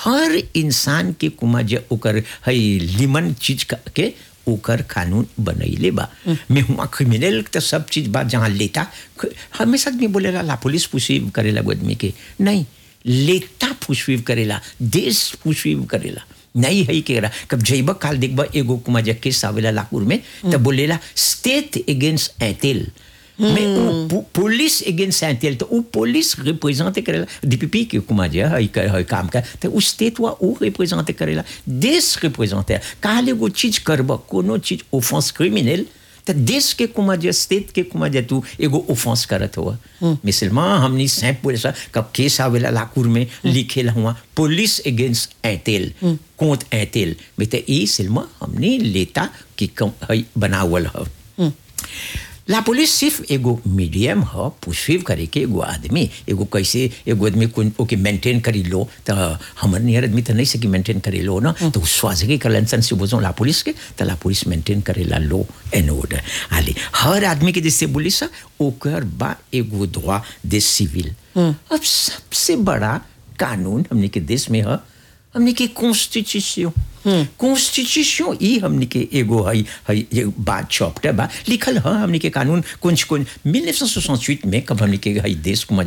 हर इंसान के कुमा जे ओकर हई लिमन चीज का के ओकर कानून बनैले बा मैं हुआ क्रिमिनल तो सब चीज बा जहाँ लेता हमेशा आदमी बोलेला ला पुलिस पुसीव करेला वो आदमी के नहीं लेता पुष्वीव करेला देश पुष्वीव करेला नहीं है के रहा कब जैब काल देखब एगो कुमा जे केस आवेला लाकूर में तब बोलेला स्टेट अगेंस्ट एतेल mais o पुलिस अगेंस्ट एंटेल तो वो पुलिस रिप्रेजेंट करेला डीपीपी के कुमा जे है है काम का तो उस स्टेट वा वो रिप्रेजेंट करेला देश रिप्रेजेंट काले वो चीज करब कोनो चीज ऑफेंस क्रिमिनल तो देश के कुमा जे स्टेट के कुमा जे तू एगो ऑफेंस करत हुआ मिसलमा हमनी सैप पुलिस कब केस आवेला लाकूर में लिखेला हुआ पुलिस अगेंस्ट एंटेल कोंत एंटेल में तो ई सिल्मा हमने लेता कि बनावल है ला पुलिस सिर्फ एगो मीडियम ह पुष्पिव करे के एगो आदमी एगो कैसे एगो आदमी कोन ओके मेंटेन करी लो तो हमर नियर आदमी तो नहीं सकी मेंटेन करे लो ना तो स्वाजगी कलेंसन से बोझो ला पुलिस के तो ला पुलिस मेंटेन करे ला लो एन ऑर्डर आली हर आदमी के जैसे बोली सा ओकर बा एगो दुआ दे सिविल अब सबसे बड़ा कानून हमने के देश में है हमने के कॉन्स्टिट्यूशन कॉन्स्टिट्यूशन ई हमने के एगो है है बात चैप्टर बा लिखल है हमने के कानून कुछ कुछ 1968 में कब हमने के है देश को